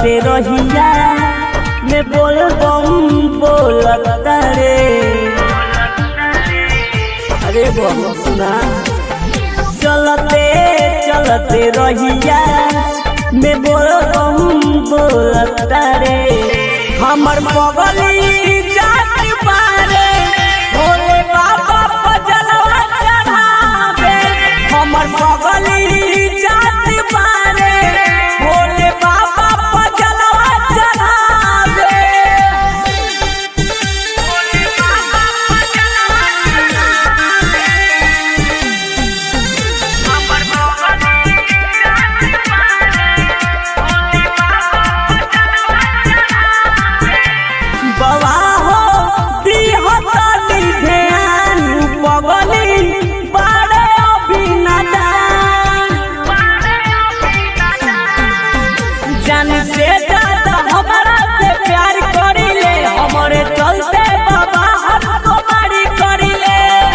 चलते रहिया में बोल बम बोलता रे अरे बम सुना चलते चलते रहिया में बोल बम बोलता रे हमर बगली जात बारे भोले बाबा पजलवा चढ़ावे हमर बगली जात बारे भोले बाबा पजलवा चढ़ावे भोले बाबा पजलवा चढ़ावे हमर बगली जात बारे भोले बाबा बवा हो दिहतनी ध्यान पगली बारे अभिनदान जान से ज्यादा हमारा से प्यार करिले हमरे चलते बाबा हमको मारी करिले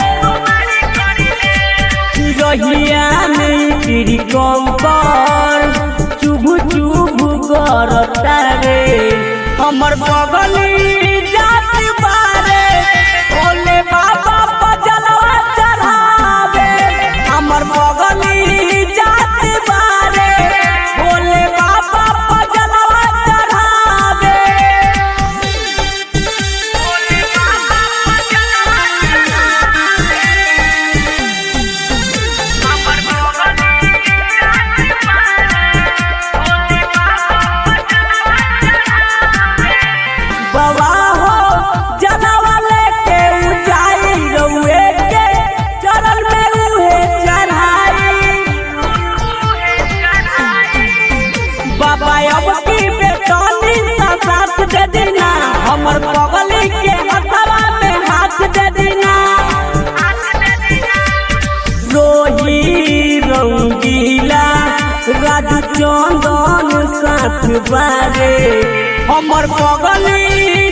रहिया में तेरी कम पर चुभ चुभ करता रे हमर बगली जात बारे भोले बाबा पजलवा चढ़ावे हमर बगली जात बारे भोले बाबा पजलवा चढ़ावे भोले बाबा पजलवा चढ़ावे हमर बगली जात बारे भोले बाबा हो जनवा लेके ऊंचाई रउए के चरण में उहे चढ़ाई बाबा अब की बेटनी सा साथ दे देना हमर बगली के हथवा में हाथ दे देना रोही रंगीला राजू चंदन साथ बारे हमर बगली